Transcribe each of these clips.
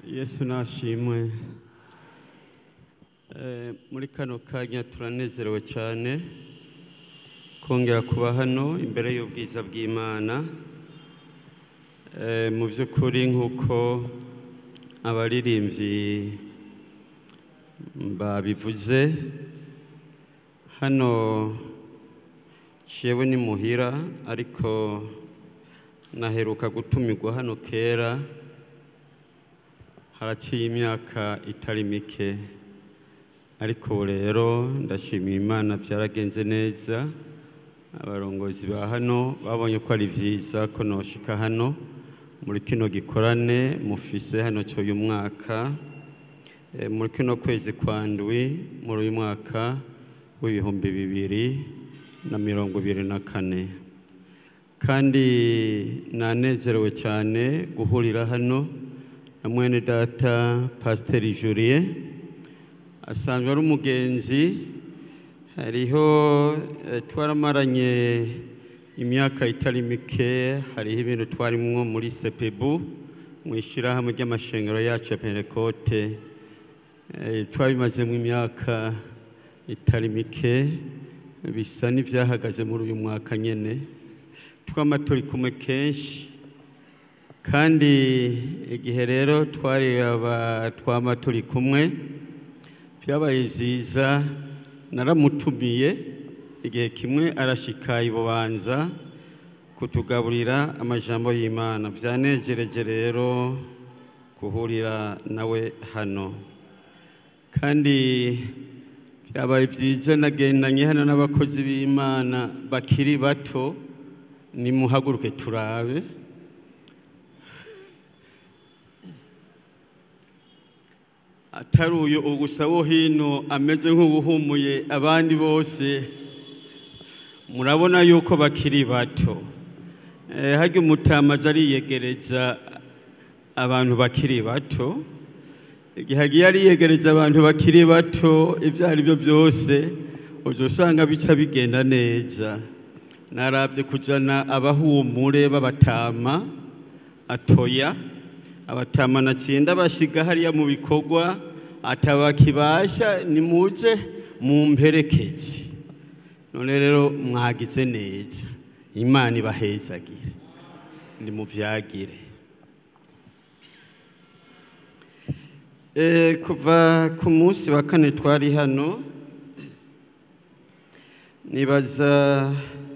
yesu nashimwe Eh, muri kano kanya turanezerewe cyane kongera kuba hano imbere y'ubwiza bw'imana Eh, mu by'ukuri nk'uko abaririmbyi babivuze hano jewe ni muhira ariko naheruka gutumirwa hano kera haraciye imyaka itari mike ariko ubu rero ndashimira imana byaragenze neza abarongozi ba hano babonye ko ari byiza ko noshika hano muri kino gikorane mufise hano cy'uyu mwaka Eh, muri kino kwezi kwa ndwi muri uyu mwaka w'ibihumbi bibiri na mirongo ibiri na kane kandi nanezerewe cyane guhurira hano na mwene data pasiteri julie asanzwe ari umugenzi hariho eh, twaramaranye imyaka itari mike hariho ibintu twarimwo muri sepebu mu ishyirahamwe ry'amashengero yacu ya pentekote Eh, twabimazemo imyaka itari mike bisa n'ibyahagaze muri uyu mwaka nyine twama turi kumwe kenshi kandi igihe rero twari aba twama turi kumwe byabaye byiza naramutumiye igihe kimwe arashika i bubanza kutugaburira amajambo y'imana byanejereje rero guhurira nawe hano kandi byabaye byiza nagendanye hano n'abakozi b'imana bakiri bato nimuhaguruke turabe atari uyu gusa wo hino ameze nk'ubuhumuye abandi bose murabona yuko bakiri bato Eh, harya umutamazi ariyegereza abantu bakiri bato igihe agiye ariyegereza abantu bakiri bato ibyo ari byo byose ujya usanga bica bigenda neza narabye kujyana abahumure b'abatama atoya abatama natsinda basiga hariya mu bikorwa atabakibasha nimuje mu mperekeje none rero mwagize neza imana ibahezagire nimubyagire Eh, kuva ku munsi wa kane twari hano nibaza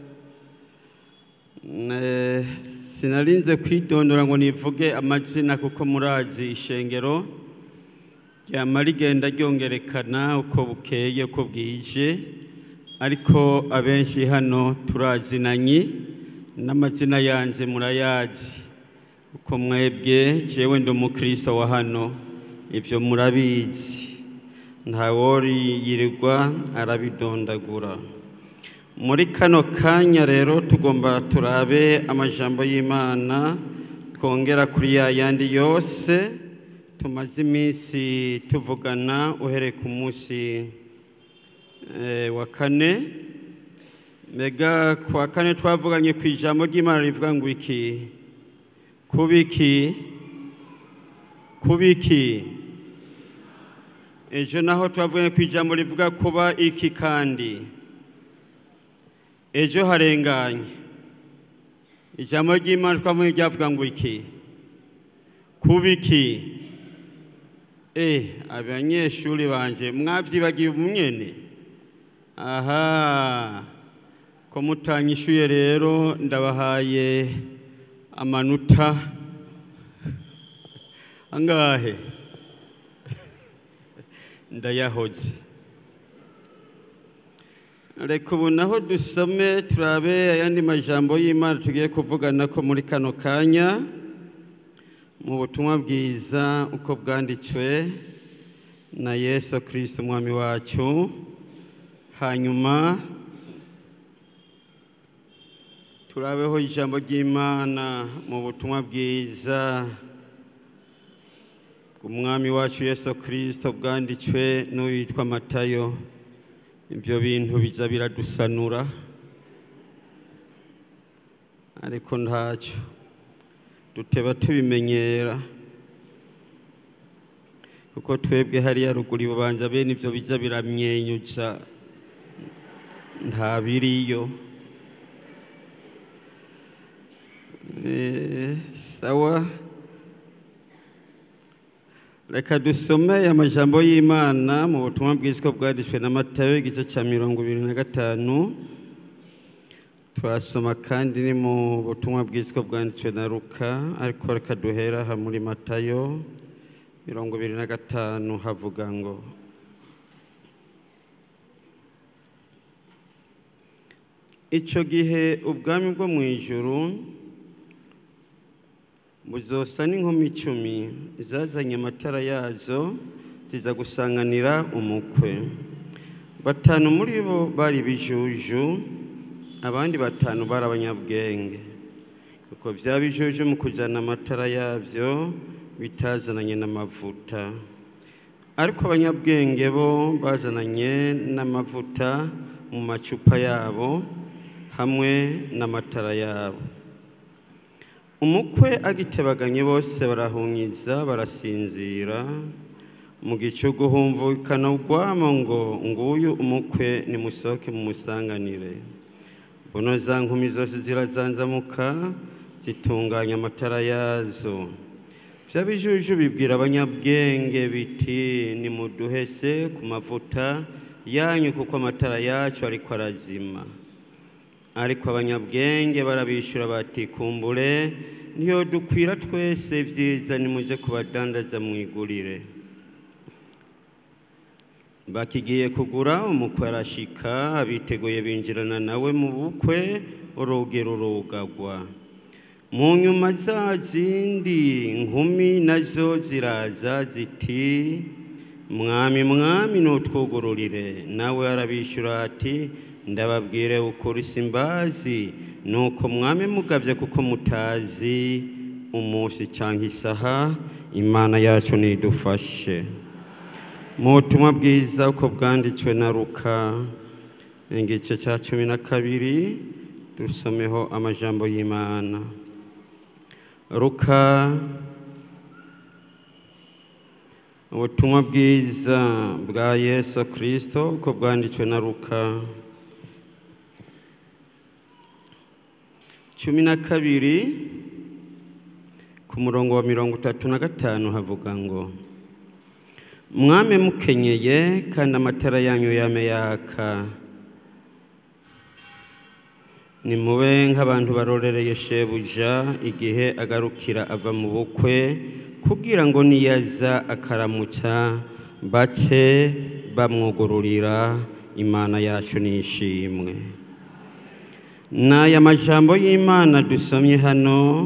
ne- sinarinze kwidondora ngo nivuge amazina kuko murazi ishengero ryama rigenda ryongerekana uko bukeye uko bwije ariko abenshi hano turazinanye n'amazina yanjye murayazi uko mwebwe jewe ndi umukristo wa hano ibyo murabizi ntawori yirirwa arabidondagura muri kano kanya rero tugomba turabe amajambo y'imana twongera kuri ya yandi yose tumaze iminsi tuvugana uhereye ku munsi eh, wa kane mbega ku wa kane twavuganye ku ijambo ry'imana rivuga ngo iki kubiki kubiki ejo naho twavuganye ku ijambo rivuga kuba iki kandi ejo harenganye ijambo ry'imana twavuye ryavuga ngo iki kubiki eh abanyeshuri banje mwavyibagiye umwene aha ko mutanyishuye rero ndabahaye amanota angahe ndayahoze reka ubu naho dusome turabe ayandi majambo y'imana tugiye kuvugana ko muri kano kanya mu butumwa bwiza uko bwanditswe na yesu kirisito umwami wacu hanyuma turabeho ijambo ry'imana mu butumwa bwiza umwami wacu yesu kirisito bwanditswe n'uwitwa matayo ibyo bintu biza biradusanura ariko ntacyo duteba tubimenyera kuko twebwe hariya ruguru ibubanza bene ibyo bijya biramyenyuza nta biriyo Eh, sawa reka dusome amajambo y'imana mu butumwa bwiswe bwanditswe na matayo igice cya mirongo ibiri na gatanu turasoma kandi ni mu butumwa bwiswe bwanditswe na ruka ariko reka duhera aha muri matayo mirongo ibiri na gatanu havuga ngo icyo gihe ubwami bwo mu ijuru buzosa n'inkumi icumi zazanye amatara yazo ziza gusanganira umukwe batanu muri bo bari bijuju abandi batanu bari abanyabwenge kuko bya bijuju mu kujyana amatara yabyo bitazananye n'amavuta ariko abanyabwenge bo bazananye n'amavuta mu macupa yabo hamwe n'amatara yabo umukwe agitebaganye bose barahunyiza barasinzira mu gicugu humvikana urwamo ngo nguyu umukwe nimusohoke mu musanganire buno za nkumi zose zirazanzamuka zitunganya amatara yazo by'abijuju bibwira abanyabwenge biti nimuduhese ku mavuta yanyu kuko amatara yacu ariko arazima ariko abanyabwenge barabishyura bati kumbure niyo dukwira twese byiza nimujye kubadandaza mu igurire bakigiye kugura umukwe arashika abiteguye binjirana nawe mu bukwe urugi rurugagwa mu nyuma za zindi nkumi nazo ziraza ziti mwami mwami nutwugururire nawe arabishyura ati ndababwire ukuri simbazi nuko mwami mugabye kuko mutazi umunsi cyangwa isaha imana yacu nidufashe mu butumwa bwiza uko bwanditswe na ruka igice cya cumi na kabiri dusomeho amajambo y'imana ruka ubutumwa bwiza bwa yesu kirisito uko bwanditswe na ruka cumi na kabiri ku murongo wa mirongo itatu na gatanu havuga ngo mwame mukenyeye kandi amatara yanyu yame yaka nimube nk'abantu barorereye shebuja igihe agarukira ava mu bukwe kugira ngo niyaza akaramutsa bake bamwugururira imana yacu nishimwe n'aya majambo y'imana dusomye hano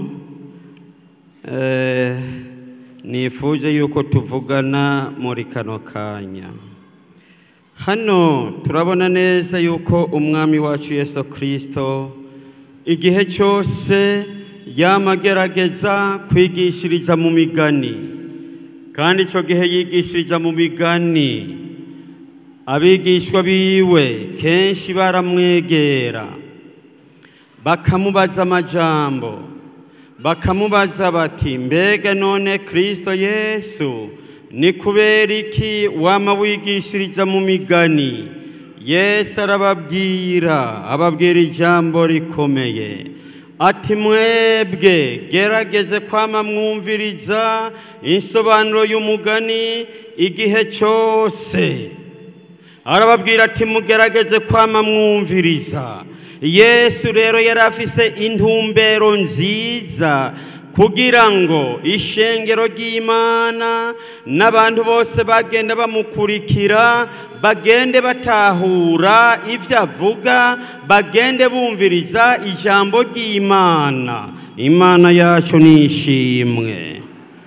nifuje yuko tuvugana muri kano kanya hano turabona neza yuko umwami wacu yesu kirisito igihe cyose yamagerageza kwigishiriza mu migani kandi icyo gihe yigishiriza mu migani abigishwa biwe kenshi baramwegera bakamubaza amajambo bakamubaza bati mbega none kirisito yesu ni kubera iki wama wigishiriza mu migani yesu arababwira ababwira ijambo rikomeye ati mwebwe gerageze kwama mwumviriza insobanuro y'umugani igihe cyose arababwira ati mugerageze kwama mwumviriza yesu rero yari afise intumbero nziza kugira ngo ishengero ry'imana n'abantu bose bagenda bamukurikira bagende batahura ibyo avuga bagende bumviriza ijambo ry'imana imana yacu ni ishimwe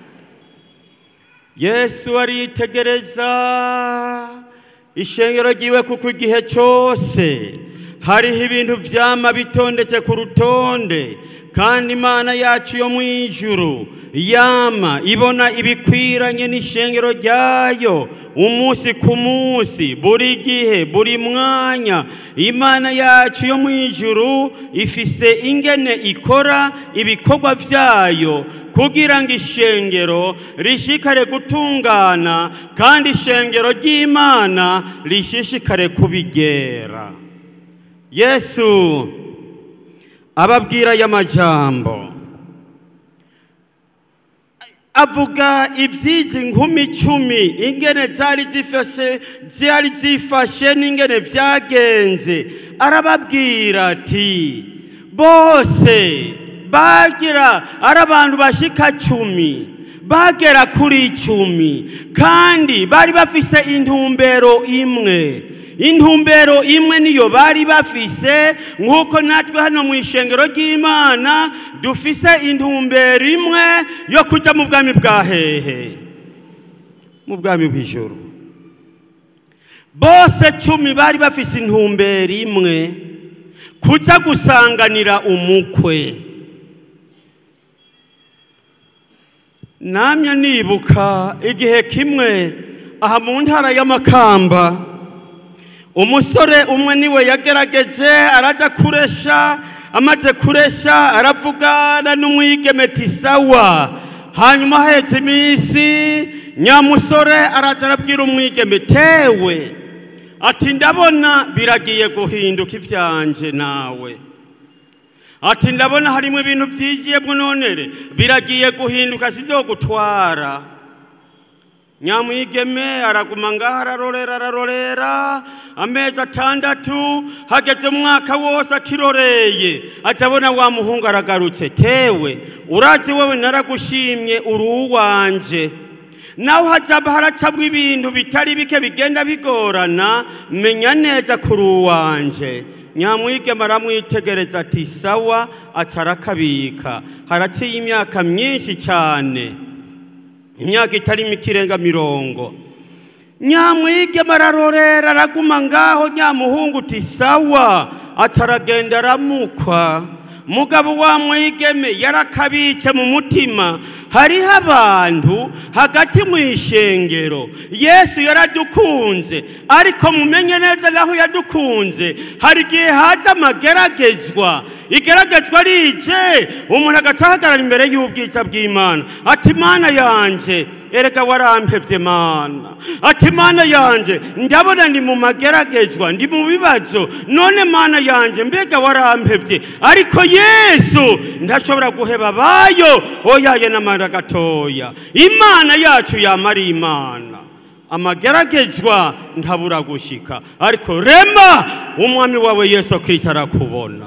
yesu aritegereza ishengero ryiwe kuko igihe cyose hariho ibintu byama bitondetse ku rutonde kandi imana yacu yo mu ijuru yama ibona ibikwiranye n'ishengero ryayo umunsi ku munsi buri gihe buri mwanya imana yacu yo mu ijuru ifise ingene ikora ibikorwa byayo kugira ngo ishengero rishikare gutungana kandi ishengero ry'imana rishishikare kubigera yesu ababwira y'amajambo avuga iby'izi nkumi icumi ingene zari zifashe zari zifashe n'ingene byagenze arababwira ati bose bagira ari abantu bashika cumi bagera kuri icumi kandi bari bafise intumbero imwe intumbero imwe niyo bari bafise nk'uko natwe hano mu ishengero ry'imana dufise intumbero imwe yo kujya mu bwami bwa hehe mu bwami bw'ijoro bose cumi bari bafise intumbero imwe kujya gusanganira umukwe namye nibuka igihe kimwe aha mu ntara y'amakamba umusore umwe niwe yagerageje arajya kuresha amaze kuresha aravugana n'umwigeme sawa hanyuma ahetse iminsi nyamusore araza arabwira umwigeme tewe ati ndabona biragiye guhinduka ibyanje nawe ati ndabona harimo ibintu byigiyemo nonere biragiye guhinduka si byo gutwara nyamwigeme araguma ngaho ararorera ararorera amezi atandatu hageze umwaka wose akiroreye ajya abona wa muhungu aragarutse tewe urazi wowe naragushimye uri uwanje nawe hajya haracabwa ibintu bitari bike bigenda bigorana menya neza kuri uwanje nyamwigema aramwitegereza ati sawa acarakabika haraciye imyaka myinshi cyane imyaka itari ikirenga mirongo nyamwigema ararorera araguma ngaho nyamuhungu uti sawa acaragenda aramukwa mugabo wa mwigeme yarakabitse mu mutima hariho abantu hagati mu ishengero yesu yaradukunze ariko mumenye neza naho yadukunze hari igihe haza amageragezwa igeragezwa rije umuntu agaca ahagarara imbere y'ubwiza bw'imana ati mana yanjye erega warampevye mana ati mana yanje ndabona ndi mu mageragezwa ndi mu bibazo none mana yanje mbega warampevye ariko yesu ndashobora guheba bayo oyaye n'amara gatoya imana yacu yama ari imana amageragezwa ntabura gushika ariko rema umwami wawe yesu kristo arakubona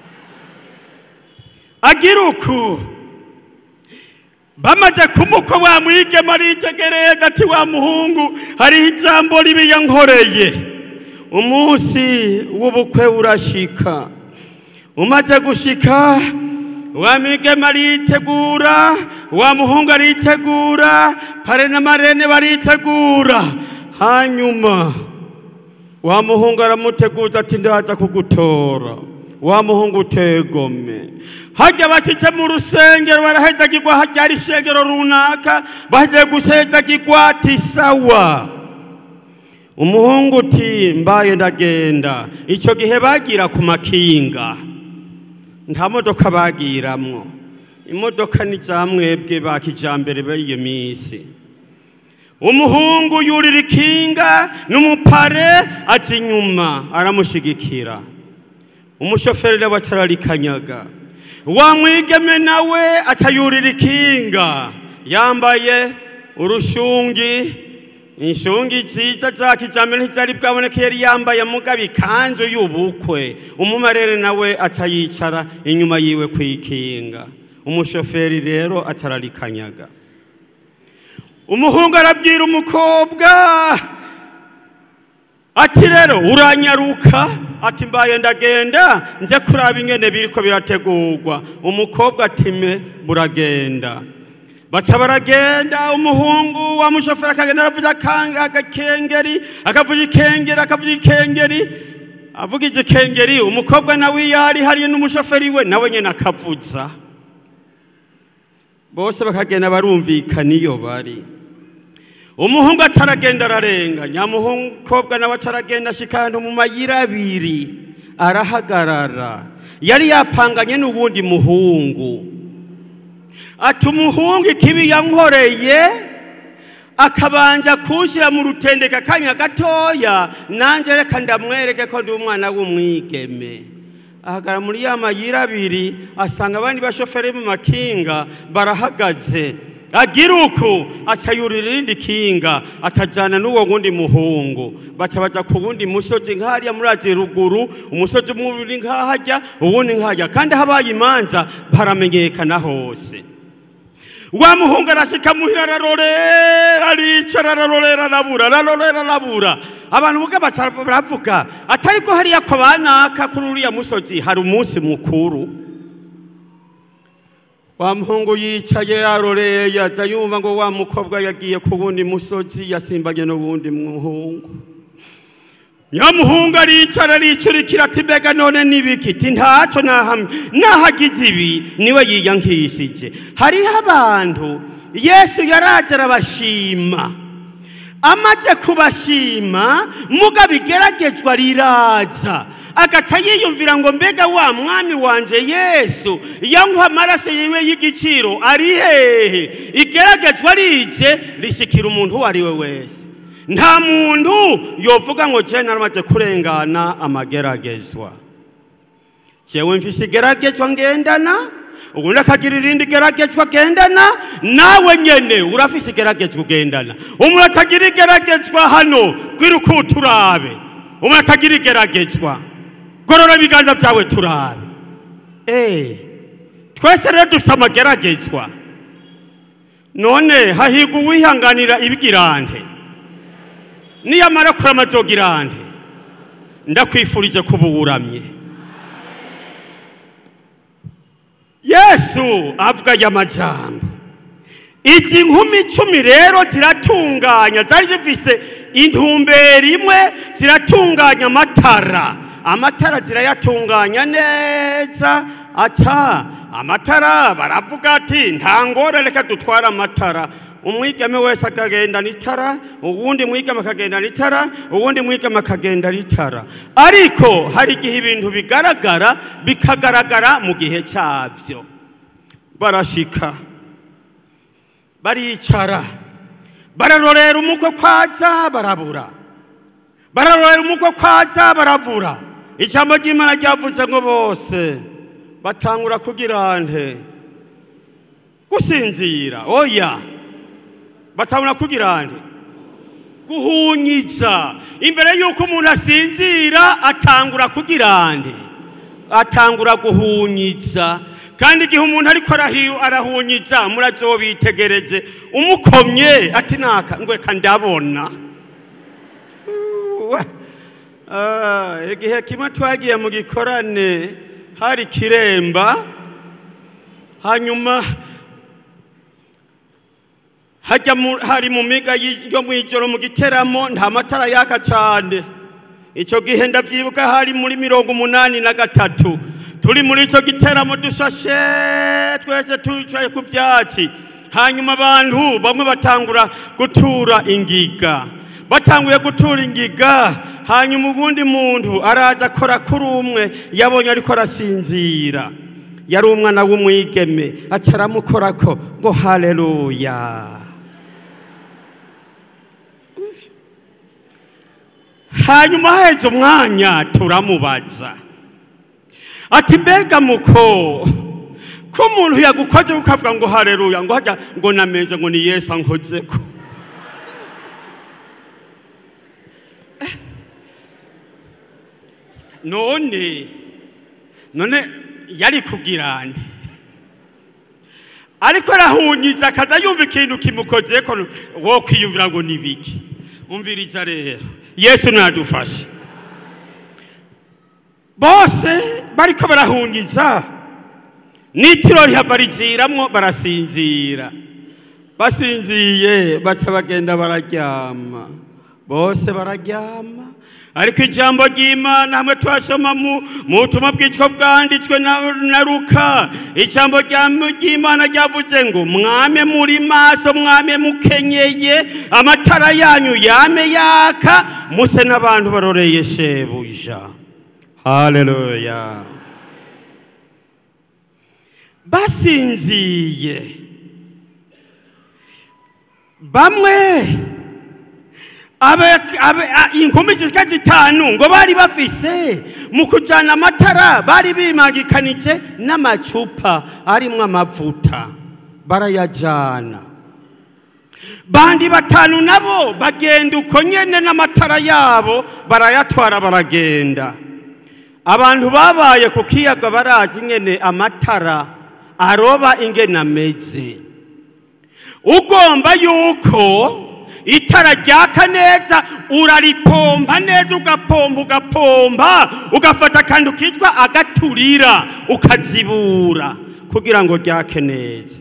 agira uku bamaze kumukwa wa mwigema aritegereza ati wa muhungu hariho ijambo ribi yankoreye umunsi w'ubukwe urashika umaze gushika wa mwigema aritegura wa muhungu aritegura pare na marene baritegura hanyuma wa muhungu aramuteguza ati ndaza kugutora wa muhungu utegome hajya bashyitse mu rusengero barahezagirwa hajya hari ishengero runaka bagiye gusezagirwa ati sawa umuhungu uti mbaye ndagenda icyo gihe bagira ku makinga nta modoka bagiramwo imodoka ni za mwebwe ba kijambere b'iyo minsi umuhungu yurira ikinga n'umupare aca inyuma aramushyigikira umushoferi nawe acararikanyaga wa mwigeme nawe acayurira ikinga yambaye urushungi inshungi nziza za kijambere ntizari bwaboneke yari yambaye mugabo ikanzu y'ubukwe umumarere nawe acayicara inyuma yiwe ku ikinga umushoferi rero acararikanyaga umuhungu arabwira umukobwa ati rero uranyaruka ati mbaye ndagenda nze kuraba ingene biriko birategurwa umukobwa ati me buragenda baca baragenda umuhungu wa mushoferi akagenda aravuza agakengeri akavuza ikengeri akavuza ikengeri avuga igikengeri umukobwa nawe iyo ari hariya n'umushoferi we nawe nyine akavuza bose bakagenda barumvikana iyo bari umuhungu acaragenda ararenga nyamuhungu nawe acaragenda ashika ahantu mu mayira abiri arahagarara yari yapanganye n'uwundi muhungu ati umuhungu ikibi yankoreye akabanja kunshyira mu rutendeka akanya gatoya nanjye reka ndamwereke ko ndi umwana w'umwigeme ahagara muri ya mayira abiri asanga abandi bashoferi mu makinga barahagaze agira uku aca yurira irindi kinga atajyana n'uwo wundi muhungu baca baja ku wundi musozi nk'ahariya muri azi ruguru umusozi umwe uri nk'ahajya uwundi nk'ahajya kandi habaye imanza baramenyekana hose wa muhungu arashika muhira ararorera aricara ararorera arabura ararorera arabura abantu muga baca baravuga atari ko hariya ko banaka kuri uriya musozi hari umunsi mukuru wa muhungu yicaye yaroreye yaza yumva ngo wa mukobwa yagiye ku wundi musozi yasimbanye n'uwundi muhungu nyamuhungu aricara aricurikira ati mbega none n'ibiki ti ntacyo nahamwe nahagize ibi niwe yiyankishije hariho abantu yesu yaraje arabashima amaze kubashima muga bigeragezwa riraza agaca yiyumvira ngo mbega wa mwami wanje yesu yankwa amaraso yiwe y'igiciro ari hehe igeragezwa rije rishyikira umuntu uwo ari we wese nta muntu yovuga ngo jene aramaze kurengana amageragezwa jewe mfise igeragezwa ngendana ubundi akagira irindi geragezwa agendana nawe nyene urafise igeragezwa ugendana umuntu atagira igeragezwa hano kwiruka turabe umuntu atagira igeragezwa gorora ibiganza byawe turabe eh twese rero dufite amageragezwa none hahigwa uwihanganira ibigirante niyamara kurama azogirante ndakwifurije kuba uwuramye yesu avuga aya majambo izi nkumi icumi rero ziratunganya zari zifise intumbero imwe ziratunganya amatara amatara zirayatunganya neza aca amatara baravuga ati nta ngora reka dutware amatara umwigeme wese akagendana itara uwundi mwigeme akagendana itara uwundi mwigeme akagendana itara ariko hari igihe ibintu bigaragara bikagaragara mu gihe cyabyo barashika baricara bararorera umukwe kwaza barabura bararorera umukwe kwaza baravura ijambo ry'imana ryavuze ngo bose batangura kugira nte gusinzira oya batangura kugira nte guhunyiza imbere y'uko umuntu asinzira atangura kugira nte atangura guhunyiza kandi igihe umuntu ariko arahunyiza murazobitegereze umukomye ati naka ngo reka ndabona igihe kimwe twagiye mu gikorane hari kiremba hanyuma hajya hari mu miga yo mu ijoro mu giteramo nta matara yaka cyane icyo gihe ndabyibuka hari muri mirongo umunani na gatatu turi muri icyo giteramo dushashe twese twicaye ku byatsi hanyuma abantu bamwe batangura gutura ingiga batanguye gutura ingiga hanyuma ubundi muntu araza akora kuri umwe yabonye ariko arasinzira yari umwana w'umwigeme aca aramukorako ngo hareruya hanyuma haheze umwanya turamubaza ati mbega muko ko umuntu yagukoze ukavuga ngo hareruya ngo hajya ngo nameze ngo ni yesu ankoze ko none none yari kugirane ariko arahunyiza akaza yumva ikintu kimukoze ko wo kwiyumvira ngo ni biki umviriza rero yesu nadufashe bose bariko barahungiza n'itiro rihava riziramwo barasinzira basinziye baca bagenda bararyama bose bararyama ariko ijambo ry'imana hamwe twasoma mu mu butumwa bwitwa bwanditswe na, na ruka ijambo rya- ry'imana ryavuze ngo mwame muri maso mwame mukenyeye amatara yanyu yame yaka muse n'abantu baroreye shebuja haleluya basinziye bamwe abe- abe- a- inkumi zishika zitanu ngo bari bafise mu kujana amatara bari bimagikanije n'amacupa arimwo amavuta barayajana bandi batanu nabo bagenda uko nyene n'amatara yabo barayatwara baragenda abantu babaye ku kiyaga barazi ingene amatara aroba ingene ameze ugomba yuko itara ryaka neza uraripompa neza ugapompa ugapompa ugafata akantu kitwa agaturira ukazibura kugira ngo ryake neza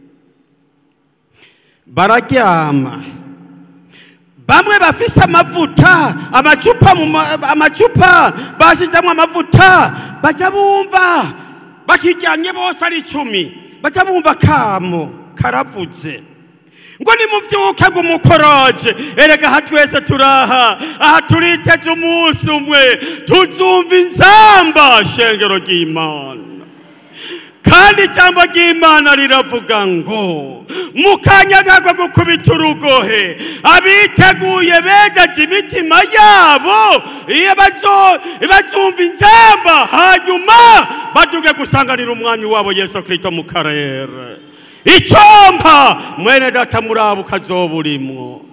bararyama bamwe bafise amavuta amacupa mu ma- amacupa bashyizemo amavuta bajya bumva bakiryamye bose ari icumi bajya bumva kamo karavuze ngo nimubyuke ngo umukoroje erega aha twese turaha aha turiteze umunsi umwe tuzumva inzamba shengero ry'imana kandi ijambo ry'imana riravuga ngo mu kanya kako gukubita urugohe abiteguye begeje imitima yabo iyo bazo- bazumva inzamba hanyuma baduge gusanganira umwami wabo yesu kirisito mu karere icyompa mwene data muraba ukazoba urimwo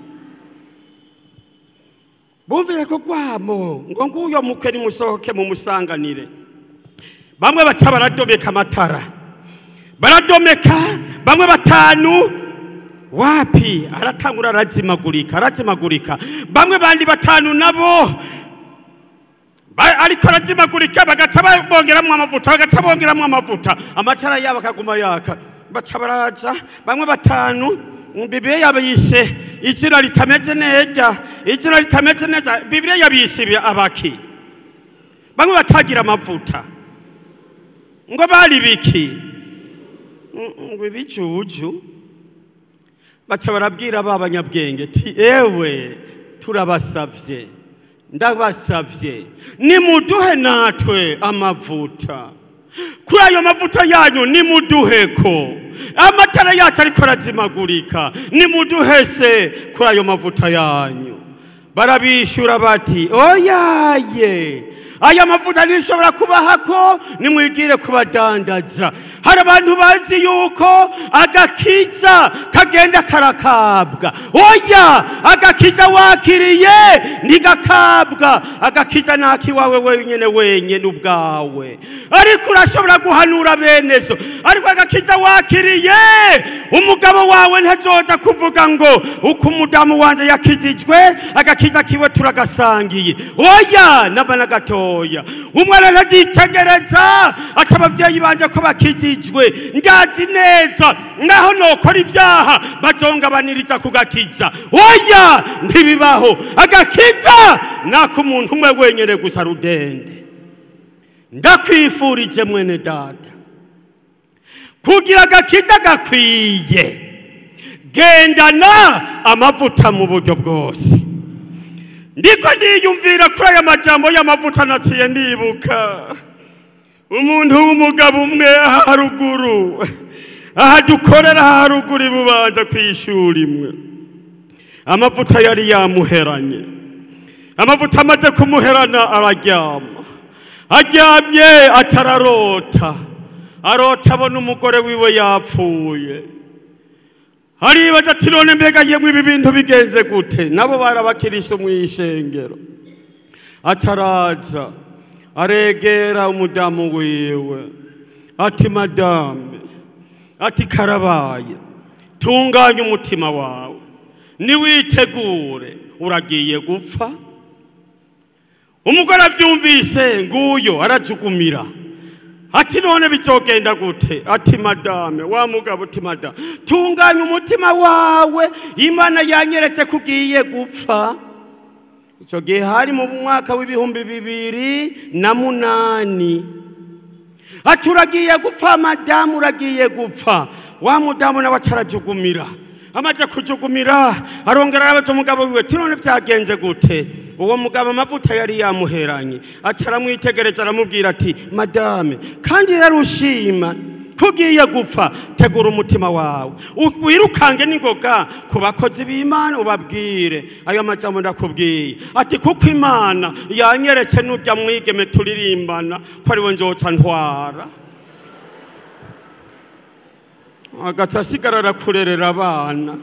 bumviye ko rwamo ngo nguyo mukwe nimusohoke mumusanganire bamwe baca baradomeka amatara baradomeka bamwe batanu wapi aratangura arazimagurika arazimagurika bamwe bandi batanu nabo ba- ariko arazimagurika bagaca bongeramwo amavuta bagaca bongeramwo amavuta amatara yabo akaguma yaka baca baraza bamwe batanu bibiliya yabo yishe izina ritameze neza izina ritameze neza bibiliya yabishe ibi- abaki bamwe batagira amavuta ngo bari biki Mm, ngo ibijuju baca barabwira ba banyabwenge ti ewe turabasavye ndabasavye nimuduhe natwe amavuta kuri ayo mavuta yanyu nimuduheko amatara yacu ariko arazimagurika nimuduhese kuri ayo mavuta yanyu barabishyura bati oyaye aya mavuta ntishobora kubahako nimwigire kubadandaza hari abantu bazi yuko agakiza kagenda karakabwa oya agakiza wakiriye ntigakabwa agakiza nakiwawe wenyine wenyine ubwawe ariko urashobora guhanura bene zo ariko agakiza wakiriye umugabo wawe ntazoza kuvuga ngo uko umudamu wanjye yakizijwe agakiza kiwe turagasangiye oya n'abana gatoya umwana ntazitegereza ati ababyeyi banje ko bakizijwe ndazi neza naho nokora ibyaha bazongabaniriza ku gakiza oya ntibibaho agakiza nako umuntu umwe wenyine gusa rudende ndakwifurije mwene data kugira agakiza gakwiye gendana amavuta mu buryo bwose ndiko ndiyumvira kuri aya majambo y'amavuta naciye ndibuka umuntu w'umugabo umwe aha haruguru aha dukorera aha haruguru ibubanza ku ishuri imwe amavuta yari yamuheranye amavuta amaze kumuherana araryama aryamye aca ararota arota abona umugore wiwe yapfuye haribaza ati none mbega yemwe ibi bintu bigenze gute nabo barabakirisa mu ishengero aca araza aregera umudamu wiwe ati madame ati karabaye tunganya umutima wawe niwitegure uragiye gupfa umugore abyumvise nguyo arajugumira ati none bizogenda gute ati madame wa mugabo uti madame tunganya umutima wawe imana yanyeretse ko ugiye gupfa icyo gihe hari mu mwaka w'ibihumbi bibiri na munani ati uragiye gupfa madamu uragiye gupfa wa mudamu nawe acarajugumira amaze kujugumira arongera arabaza umugabo wiwe ati none byagenze gute uwo mugabo amavuta yari yamuheranye aca aramwitegereza aramubwira ati madame kandi yari ushima tugiye gupfa tegura umutima wawe wirukange n'ingoga ku bakozi b'imana ubabwire ayo majambo ndakubwiye ati kuko imana yanyeretse n'urya mwigeme turirimbana ko ariwe nzoca ntwara agaca asigara arakurerera abana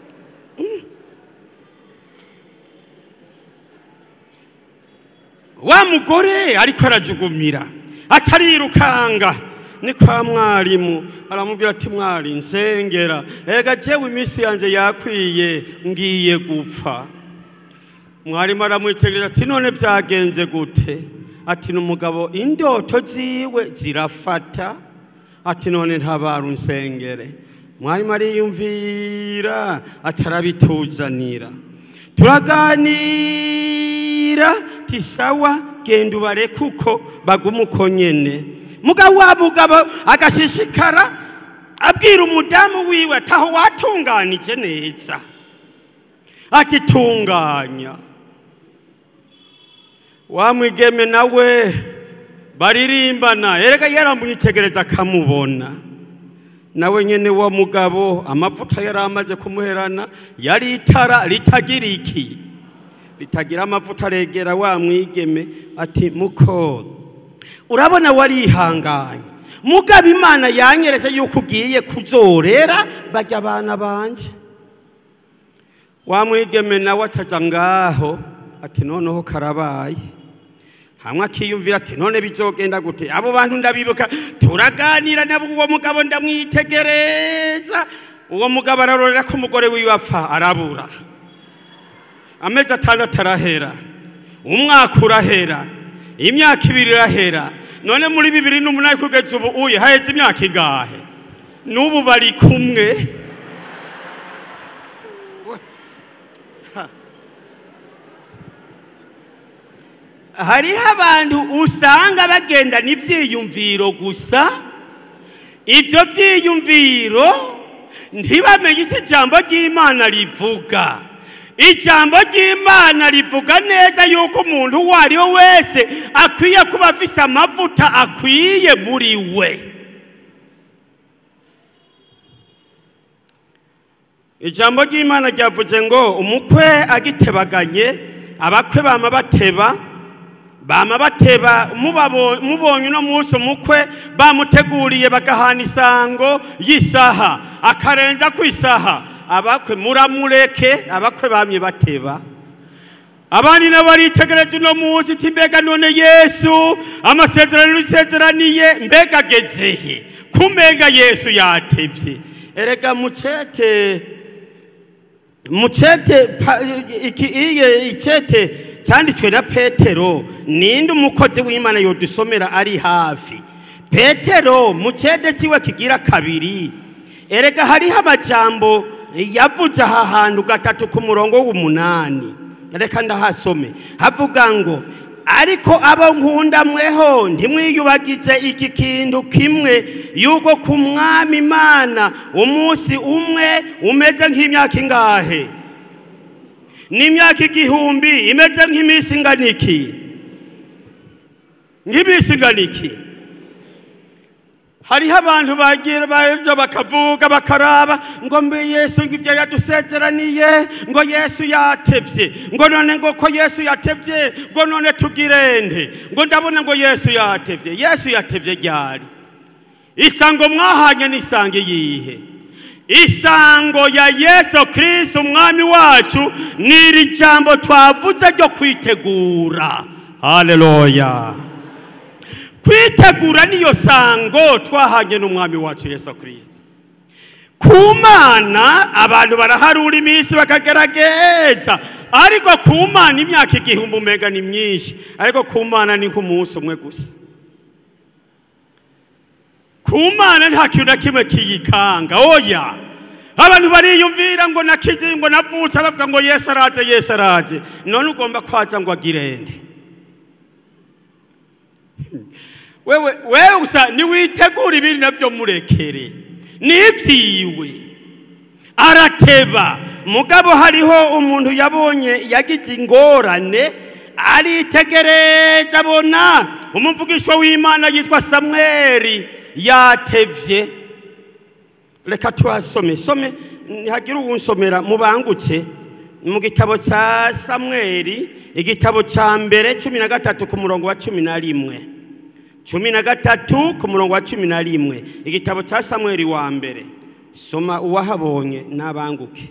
wa mugore ariko arajugumira atarirukanga ni kwa mwarimu aramubwira ati mwari nsengera erega jewe iminsi yanjye yakwiye ngiye gupfa mwarimu aramwitegereza ati none byagenze gute ati n'umugabo indoto ziwe zirafata ati none ntabara unsengere mwarimu ariyumvira atarabituzanira turaganira tisawa genda ubare kuko baguma uko nyene mugabo wa mugabo agashishikara abwira umudamu wiwe ataho watunganije neza ati tunganya wa mwigeme nawe baririmbana erega yaramwitegereza akamubona nawe nyene wa mugabo amavuta yari amaze kumuherana yari itara ritagira iki ritagira amavuta aregera wa mwigeme ati muko urabona warihanganye mugabo imana yanyeretse yuko ugiye kuzorera bajya abana banje wa mwigeme nawe acaja ngaho ati noneho karabaye hamwe akiyumvira ati none bizogenda gute abo bantu ndabibuka turaganira nabo uwo mugabo ndamwitegereza uwo mugabo ararorera ko umugore wiwe apfa arabura amezi atandatu arahera umwaka urahera imyaka ibiri irahera none muri bibiri n'umunani kugeza ubu uye haheze imyaka ingahe n'ubu bari kumwe hariho abantu usanga bagendana ibyiyumviro gusa ibyo byiyumviro ntibamenye icyo ijambo ry'imana rivuga ijambo ry'imana rivuga neza yuko umuntu uwo ari we wese akwiye kuba afite amavuta akwiye muri we ijambo ry'imana ryavuze ngo umukwe agitebaganye abakwe bama bateba bama bateba mubonye uno munsi umukwe bamuteguriye bagahana isango y'isaha akarenza ku isaha abakwe muramureke abakwe bamye bateba abandi nabo baritegereje uno munsi iti mbega none yesu amasezerano y'isezeraniye mbega agezehe kumenga yesu yatevye erega mucete mucete iki iye icete cyanditswe na petero ninde umukozi w'imana yodusomera ari hafi petero mu cyede kiwe kigira kabiri erega hariho amajambo yavuze aha hantu gatatu ku murongo w'umunani reka ndahasome havuga ngo ariko abo nkunda mweho ntimwiyubagize iki kintu kimwe yuko ku mwami imana umunsi umwe umeze nk'imyaka ingahe n'imyaka igihumbi imeze nk'iminsi ingana iki nk'iminsi ingana iki hariho abantu bagira baje bakavuga bakaraba ngo mbe yesu ngibyo yadusezeraniye ngo yesu yatevye ngo none ngo ko yesu yatevye ngo none tugirende ngo ndabona ngo yesu yatevye yesu yatevye ryari isango mwahanye n'isango iyihe isango ya yesu kirisito umwami wacu ni iri jambo twavuze ryo kwitegura haleluya kwitegura niyo sango twahanye n'umwami wacu yesu kirisito ku mana abantu baraharura iminsi bakagerageza ariko ku mana imyaka igihumbi umega ni myinshi ariko ku mana ni nk'umunsi umwe gusa ku mana nta kintu na kimwe kiyikanga oya abantu bariyumvira ngo nakije ngo navutse bavuga ngo yesu araje yesu araje none ugomba kwaza ngo agirende wewe wewe gusa niwitegura ibindi navyo murekere nivyiwe arateba mugabo hariho umuntu yabonye yagize ingorane aritegereza abona umuvugishwa w'imana yitwa samweli yatevye reka tuhasome some ntihagire uwunsomera mubangutse mu gitabo cya samweli igitabo cya mbere cumi na gatatu ku murongo wa cumi na rimwe cumi na gatatu ku murongo wa cumi na rimwe igitabo cya samweli wa mbere soma uwahabonye n'abanguke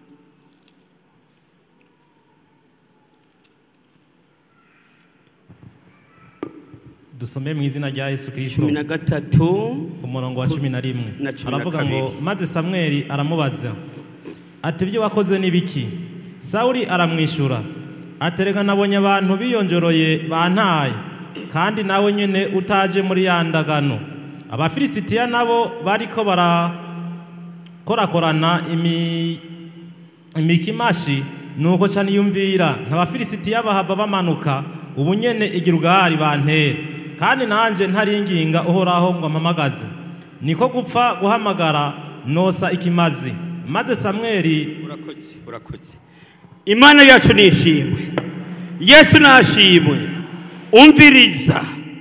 dusome mu izina rya yesu kirisito cumi na gatatu ku murongo wa cumi na rimwe Na cumi na aravuga ngo kabiri. maze samweli aramubaza ati ibyo wakoze ni biki sawuli aramwishyura ati reka nabonye abantu biyonjoroye bantaye kandi nawe nyine utaje muri ya ndagano abafilisitiya nabo bariko barakorakorana imi imikimashi nuko cyane yumvira ntabafilisitiya bahava bamanuka ubu nyene igirugari bantera kandi nanje ntaringinga uhoraho ngo ampamagaze niko gupfa guhamagara nosa ikimazi maze samweli urakoze urakoze imana yacu nishimwe yesu nashimwe umviriza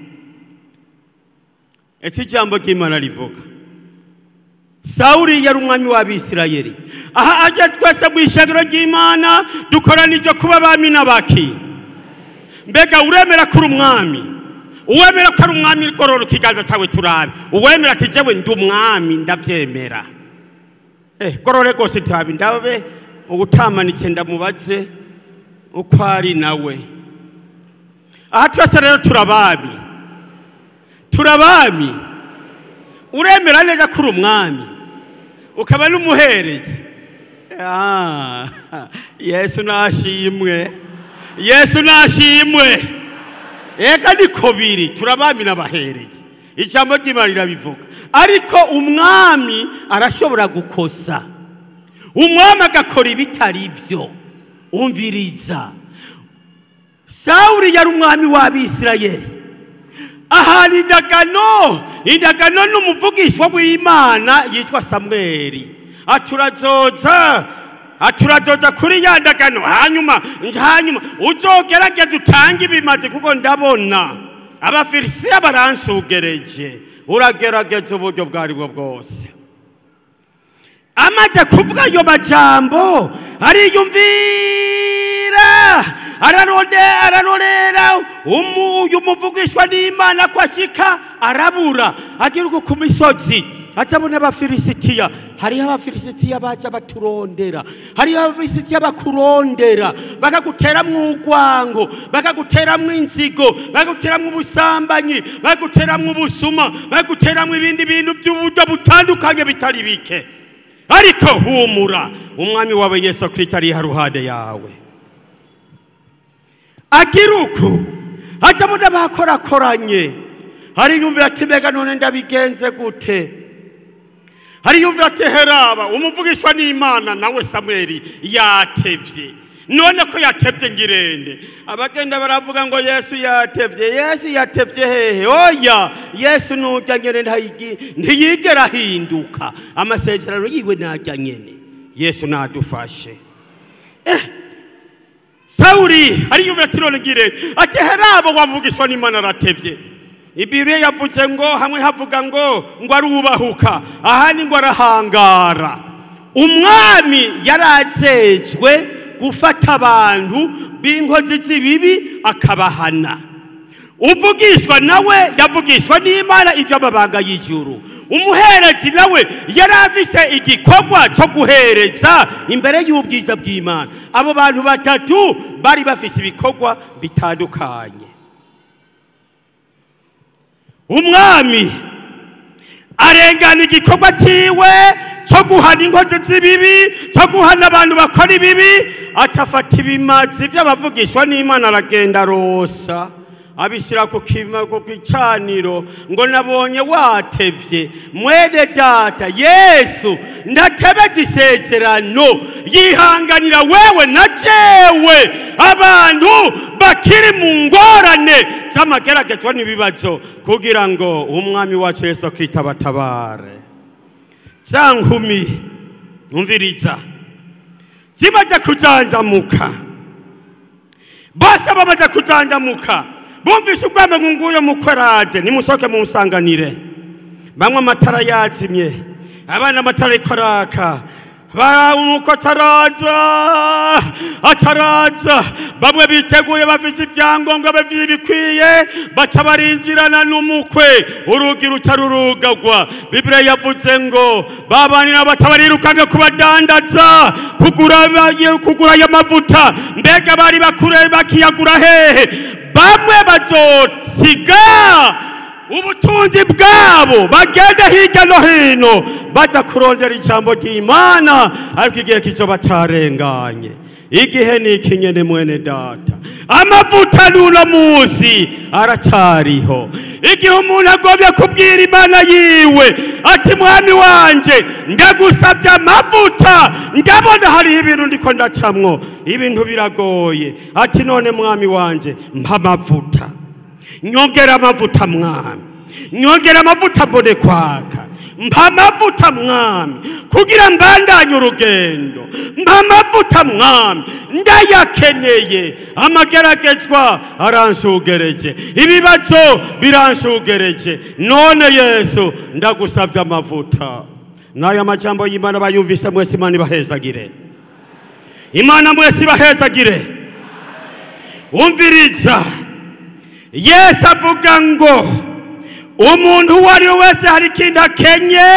ese ijambo ry'imana rivuga sawuli yari umwami w'abisirayeli aha ajya twese mu ishagiro ry'imana dukoranije kuba abami n'abaki mbega uremera ko uri umwami uwemera ko ari umwami gorora ikiganza cyawe turabe uwemera ati jewe ndi umwami ndabyemera Eh, gorore rwose turabe ndabe ubutamanitse ndamubaze uko ari nawe aha twese rero turabami turabami uremera neza ko uri umwami ukaba n'umuherezi Ah, yesu nashimwe yesu nashimwe ega niko biri turabami n'abaherezi ijambo ry'imana rirabivuga ariko umwami arashobora gukosa umwami agakora ibitari byo umviriza sawuli yari umwami w'abisirayeli ahantu indagano indagano n'umuvugishwa w'imana yitwa samweli aturazoza aturazoza kuri ya ndagano hanyuma hanyuma uzogerageze utange ibimaze kuko ndabona abafilisitiya baransugereje uragerageza uburyo bwo aribwo bwose amaze kuvuga ayo majambo ariyumvira ararondera ararorera umu- uyu muvugishwa n'imana ko ashika arabura agiruka ku misozi azabona abafilisitiya hariho abafilisitiya baza baturondera hariho abafilisitiya bakurondera bakaguteramwo urwango bakaguteramwo inzigo bakaguteramwo ubusambanyi bakaguteramwo ubusuma bakaguteramwo ibindi bintu by'uburyo butandukanye bitari bike ariko humura umwami wawe yesu kirisito ari haruhande yawe agira uku azabona bakorakoranye hariyumvira ati mbega none ndabigenze gute hariyumvira ati heraba umuvugishwa n'imana nawe samweli yatevye none ko yatevye ngirende abagenda baravuga ngo yesu yatevye yesu yatevye hehe oya yesu nujya nyene ntayigi- ntiyigera ahinduka amasezerano yiwe najya nyene yesu nadufashe sawuli ariyumvira ati none ngirende ati heraba wamuvugishwa n'imana aratevye ibiriya yavuze ngo hamwe havuga ngo ngo arubahuka ahandi ngo arahangara umwami yarazejwe gufata abantu b'inkozi z'ibibi akabahana uvugishwa nawe yavugishwa n'imana ivy'amabanga y'ijuru umuherezi nawe yari afise igikorwa cyo guhereza imbere y'ubwiza bw'imana abo bantu batatu bari bafise ibikorwa bitandukanye umwami arengana igikorwa cyiwe cyo guhana inkozi z'ibibi cyo guhana abantu bakora ibibi acafata ibimazi by'abavugishwa n'imana aragenda arosa abishyira ku kima ku gicaniro ngo nabonye watevye mwene data yesu ndatebetse isezerano yihanganira wewe na jewe abantu bakiri mu ngorane z'amageragezwa n'ibibazo kugira ngo umwami wacu yesu kristo abatabare za nkumi umviriza zimaze kujanjamuka bose bamaze kujanjamuka bumvise ubwami ngo nguyo mukweraje nimusoke mumusanganire bamwe amatara yazimye abana amatara ariko araka nuko ataraza ataraza bamwe biteguye bafite ibyangombwa bafite ibikwiye baca barinjirana n'umukwe urugi ruca rurugagwa bibiriya yavuze ngo babanira baca barirukange kubadandaza kugura kugura aya mavuta mbega bari bakure bakiyagura hehe bamwe bazosiga ubutunzi bwabo bagende hirya no hino baza kurondera ijambo ry'imana ariko igihe kizoba carenganye igihe ni ikinyene mwene data amavuta n'uno munsi aracariho igihe umuntu agomye kubwira imana yiwe ati mwami wanje ndagusabye amavuta ndabona hariho ibintu ndiko ndacamwo ibintu biragoye ati none mwami wanje mpa amavuta nyongera amavuta mwami nyongera amavuta mbone kwaka mpa amavuta mwami kugira mbandanye urugendo mpa amavuta mwami ndayakeneye amageragezwa aranshugereje ibibazo biranshugereje none yesu ndagusabye amavuta n'aya majambo y'imana bayumvise mwese imana ibahezagire imana mwese ibahezagire umviriza yesu avuga ngo umuntu uwo ari we wese hari ikintu akenye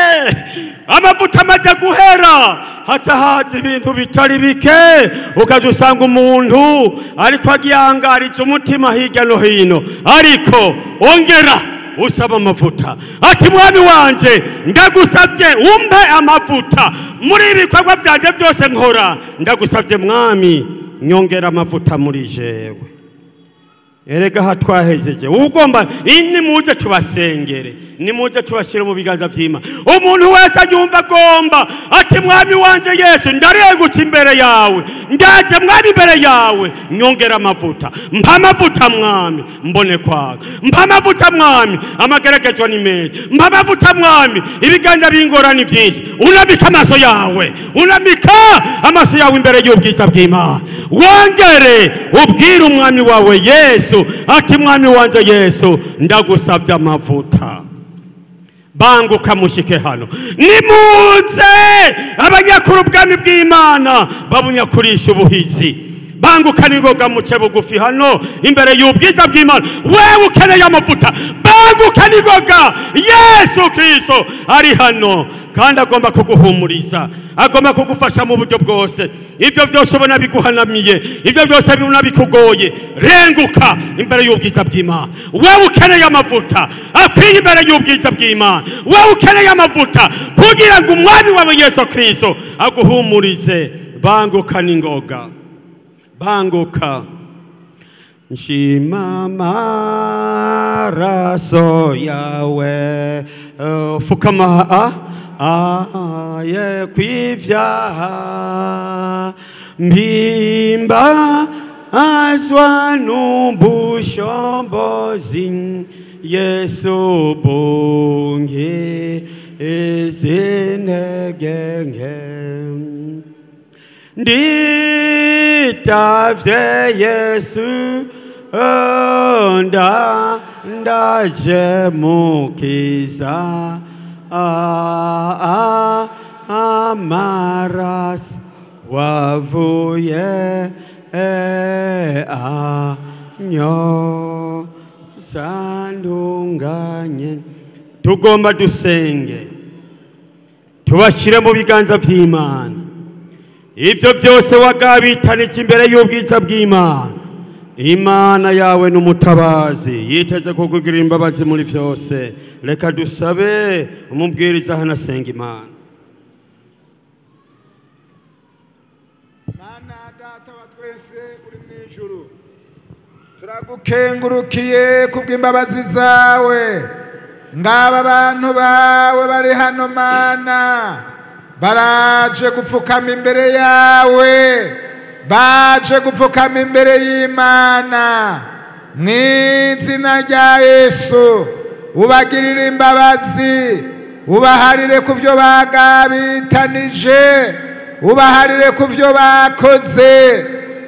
amavuta amaze guhera haca haza ibintu bitari bike ukajya usanga umuntu ariko agihangarije umutima hirya no hino ariko ongera usaba amavuta ati mwami wanje ndagusabye umpe amavuta muri ibi bikorwa byanjye byose nkora ndagusabye mwami nyongera amavuta muri jewe erega aha twahejeje ugomba nimuze tubasengere nimuze tubashyire mu biganza by'imana umuntu wese yumva agomba ati mwami wanje yesu ndarengutse imbere yawe ndaje mwami imbere yawe nyongera amavuta mpa amavuta mwami mbone kwaga mpa amavuta mwami amageragezwa ni meza mpa amavuta mwami ibiganza bingorani byinshi unamika amaso yawe unamika amaso yawe imbere y'ubwiza bw'imana wongere ubwire umwami wawe yesu ati mwami wanje yesu ndagusabye amavuta banguka mushike hano nimuze abanyakuru ubwami bw'imana babunyakurisha ubuhizi banguka ningoga muce bugufi hano imbere y'ubwiza bw'imana wewe ukeneye amavuta banguka ningoga yesu kristo ari hano kandi agomba kuguhumuriza agomba kugufasha mu buryo bwose ibyo byose ubona biguhanamiye ibyo byose ubona bikugoye renguka imbere y'ubwiza bw'imana wewe ukeneye amavuta akwiye imbere y'ubwiza bw'imana wewe ukeneye amavuta kugira ngo umwami wawe yesu kristo aguhumurize banguka ningoga banguka nshima maraso yawe uh, fukama ah, ah, ye kwivyaha mpimba azwa n'ubushombozi yesu bungi izinege nke nditavye yesu oh, nda ndaje mukiza ah, ah, amaraso wavuye eh, anyo sandunganye tugomba dusenge tubashyire mu biganza by'imana ibyo byose wagabitanije imbere y'ubwiza bw'imana imana yawe n'umutabazi yiteze kukugirira imbabazi muri byose reka dusabe umubwiriza hano asenga imana mana data wa twese uri mu ijuru turagukengurukiye kubw'imbabazi zawe ngaba abantu bawe bari hano mana baraje gupfukama imbere yawe baje gupfukama imbere y'imana mu izina rya yesu ubagirire imbabazi ubaharire ku byo bagabitanije ubaharire ku byo bakoze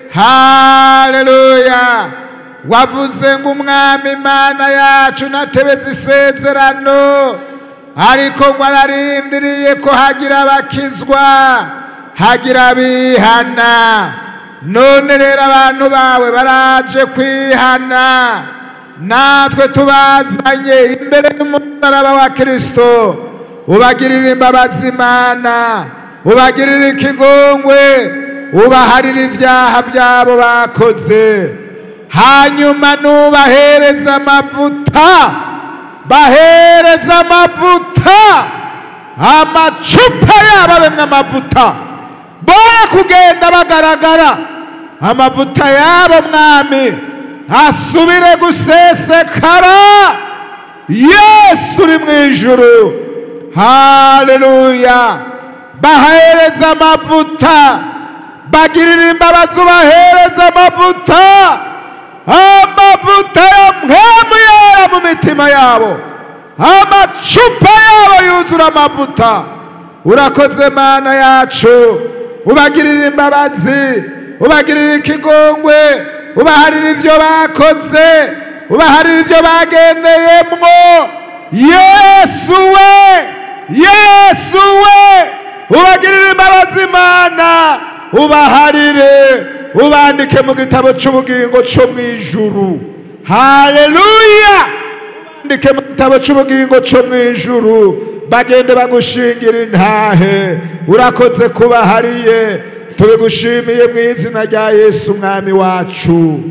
haleluya wavuze ngo umwami imana yacu natebetse isezerano ariko ngo ararindiriye ko hagira abakizwa hagira abihana none rero abantu bawe baraje kwihana natwe tubazanye imbere y'umusaraba wa kirisito ubagirire imbabazi imana ubagirire ikigongwe ubaharire ibyaha byabo bakoze hanyuma nubahereza amavuta bahereza amavuta amacupa yabo abemwe amavuta boye kugenda bagaragara amavuta yabo mwami asubire gusesekara yesu uri mu ijuru haleluya bahereza amavuta bagirira imbabazi ubahereza amavuta amavuta ya mwemu yera mu mitima yabo amacupa yabo yuzura amavuta urakoze mana yacu ubagirira imbabazi ubagirira ikigongwe ubaharira ibyo bakoze ubaharira ibyo bagendeyemwo yesu we yesu we ubagirira imbabazi imana ubaharire ubandike mu gitabo cy'ubugingo cyo mu ijuru haleluya ubandike mu gitabo cy'ubugingo cyo mu ijuru bagende bagushingira intahe urakoze kubahariye tubigushimiye mu izina rya yesu umwami wacu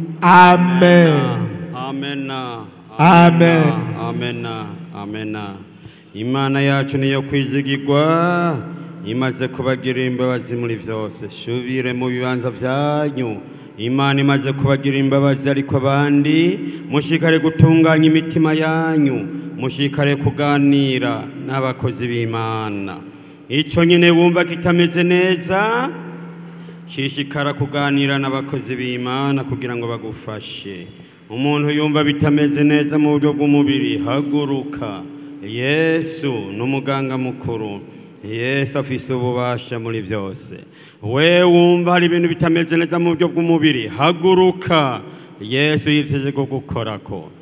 amen amena Amen. amena amena imana yacu niyo kwizigirwa imaze kubagirira imbabazi muri byose shubire mu bibanza byanyu imana imaze kubagirira imbabazi ariko abandi mushikare gutunganya imitima yanyu mushikare kuganira n'abakozi b'imana icyo nyine wumva kitameze neza shishikara kuganira n'abakozi b'imana kugira ngo bagufashe umuntu yumva bitameze neza mu buryo bw'umubiri haguruka yesu ni umuganga mukuru yesu afise ububasha muri byose we wumva hari ibintu bitameze neza mu buryo bw'umubiri haguruka yesu yiteze kugukorako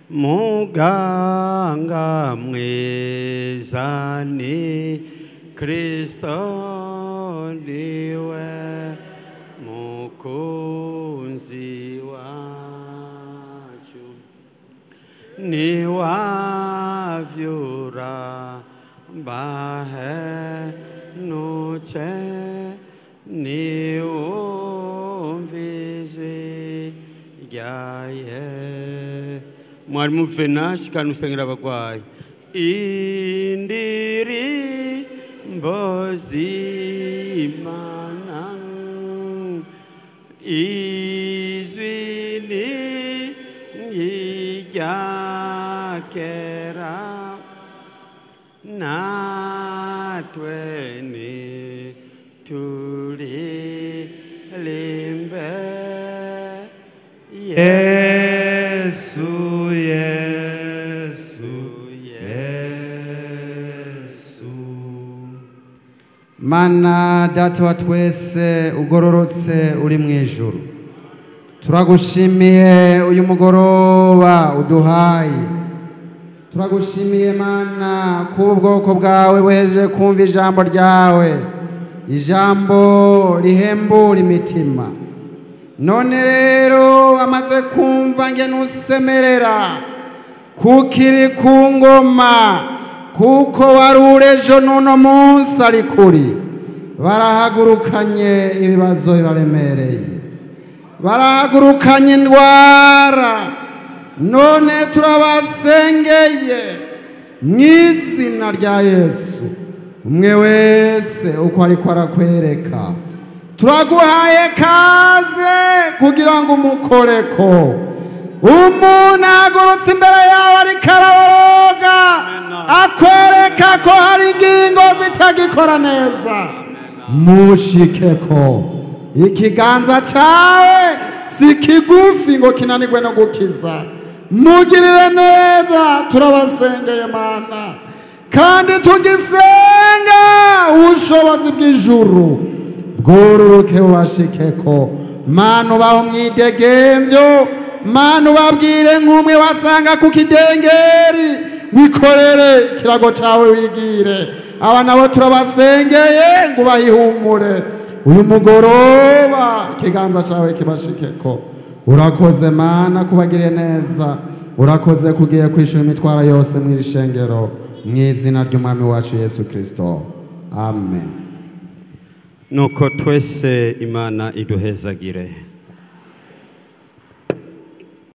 muganga mwiza ni kristo niwe mukunzi wacu niwavyura bahenuce niwumvise ryaye mwarimu venashi kandi usengera abagwayi indirimbo z'imana izwi ni nk'irya kera natwe ni turirimbe Yesu, Yesu, Yesu. Mana data wa twese ugororotse uri mu ijuru turagushimiye uyu mugoroba uduhaye turagushimiye mana kuba ubwoko bwawe buhejeje kumva ijambo ryawe ijambo rihembura imitima none rero bamaze kumva nge nusemerera kukiri ku ngoma kuko wari urejo n'uno munsi ari kuri barahagurukanye ibibazo bibaremereye barahagurukanye indwara none turabasengeye mu izina rya yesu umwe wese uko ariko arakwereka turaguhaye kaze kugira ngo umukoreko umuntu ahagurutse imbere yawe ariko araboroga akwereka ko hari ingingo zitagikora neza mushikeko ikiganza cyawe si kigufi ngo kinanirwe no gukiza mugirire neza turabasengeye mana kandi tugisenga ubushobozi bw'ijuru bwururuke bubashikeko mana ubaho mwidegembyo mana ubabwire nk'umwe wasanga ku kidengeri wikorere ikirago cyawe wigire aba nabo turabasengeye ngo ubahihumure uyu mugoroba ikiganza cyawe kibashikeko urakoze mana kubagiriye neza urakoze kugiye kwishura imitwaro yose mu iri shengero mu izina ry'umwami wacu yesu kirisito amen nuko twese imana iduhezagire